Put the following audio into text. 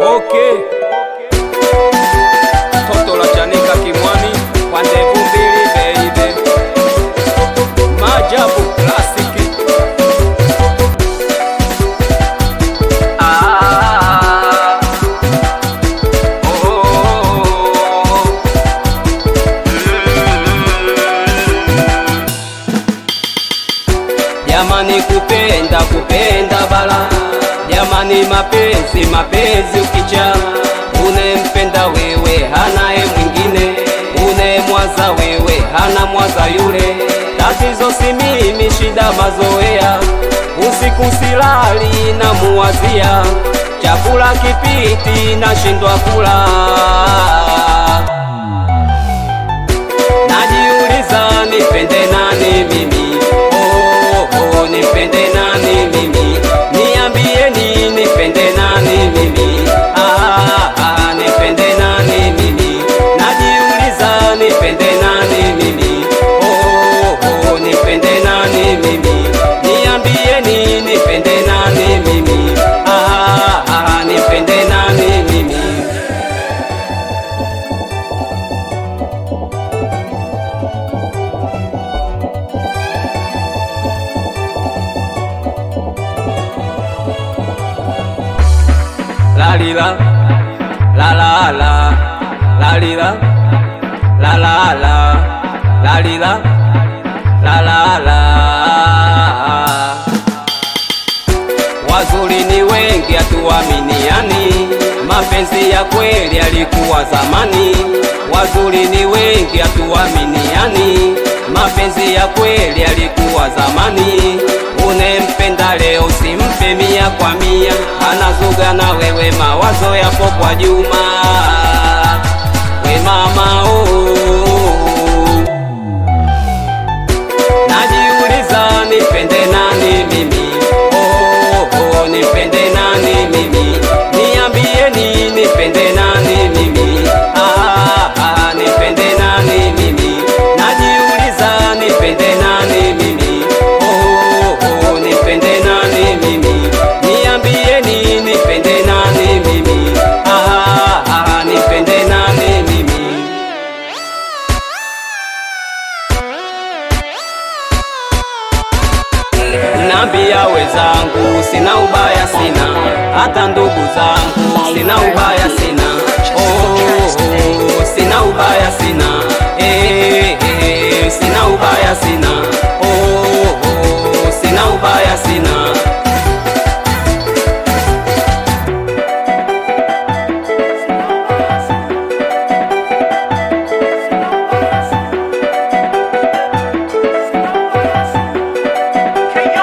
Okay. Toto la chanika kimwani kwa ndevu mbili baby. Maajabu klasiki. Ah. Oh. Jamani kupenda kupenda bala Jamani mapenzi mapenzi ukicha Unempenda wewe hanaye mwingine Unemwaza wewe hana mwaza yule Tatizo si mimi shida mazoea Usiku silali na muwazia Chakula kipiti nashindwa kula Najiuliza nipende nani mimi oh, oh, nipende nani mimi Niambieni nipende nani mimi ah, ah, nipende nani mimi Najiuliza nipende nani mimi oh, oh, nipende nani mimi Niambieni nipende nani mimi ah, ah, nipende nani mimi la li la la la la la li la la la la la li la la la la Wazuri ni wengi hatuaminiani, mapenzi ya kweli yalikuwa zamani. Wazuri ni wengi hatuaminiani, mapenzi ya kweli yalikuwa zamani. Unempenda leo usimpe mia kwa mia, anazuga na wewe, mawazo yapo kwa Juma. We mama oh. Najiuliza nipende nani mimi oh, oh, nipende nani mimi Niambieni nipende nani mimi ah, ah, nipende nani mimi Najiuliza nipende nani mimi oh, oh, nipende nani mimi Niambieni nipende nani mimi ah, ah, nipende nani mimi Nambia wenzangu sina ubaya sina, hata ndo